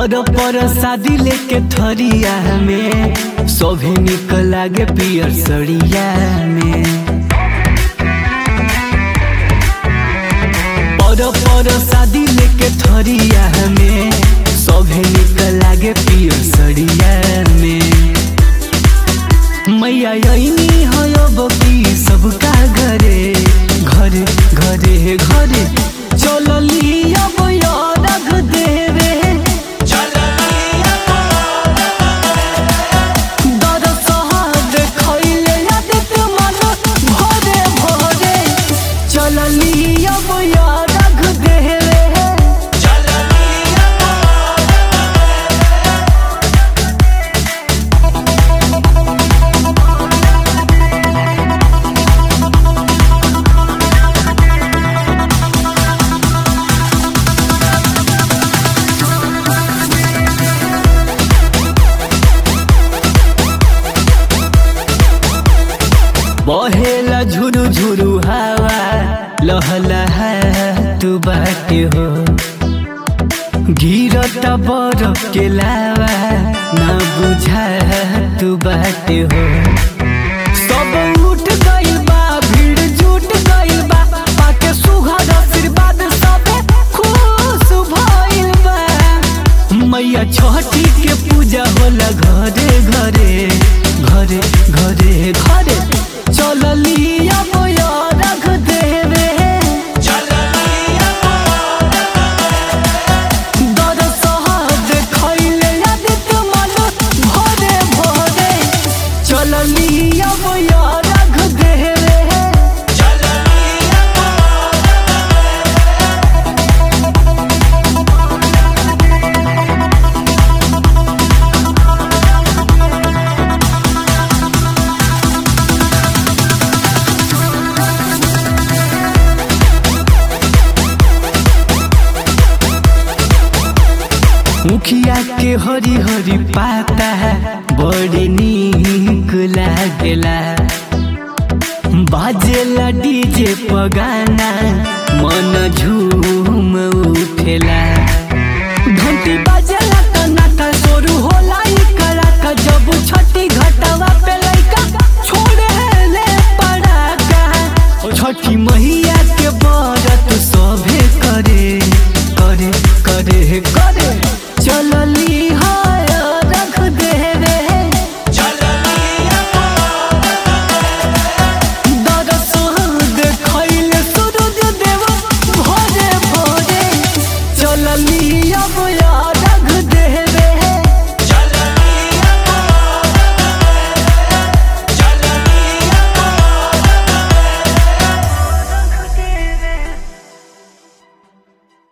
पर पर शादी लेके थरिया में सभे निक लागे पियर सड़िया में पर पर शादी लेके थरिया में सभे निक लागे पियर सड़िया में मैया यही हो बकी सबका घरे घरे घरे घरे चलली अब रख देवे दरसहार खइले आदित मन भरे भरे चलली अब रख देवे बहेला झुरु झुरु हवा लहलहा तू बाटे हो गिरता बरफ के लावा ना बुझा तू बाटे हो सब उठ गइल बा भीड़ जुट गइल बा पाके सुघर आशीर्वाद सब खुश भइल बा मैया छठी के पूजा होला घरे घरे घरे घरे घरे चलली अब रख देवे दरसहार खइले आदित मन भरे भरे चलली अब रख देवे मुखिया के हरी हरी पाता बड़ी नीक लागेला बाजेला डीजे पगाना मन झूम उठेला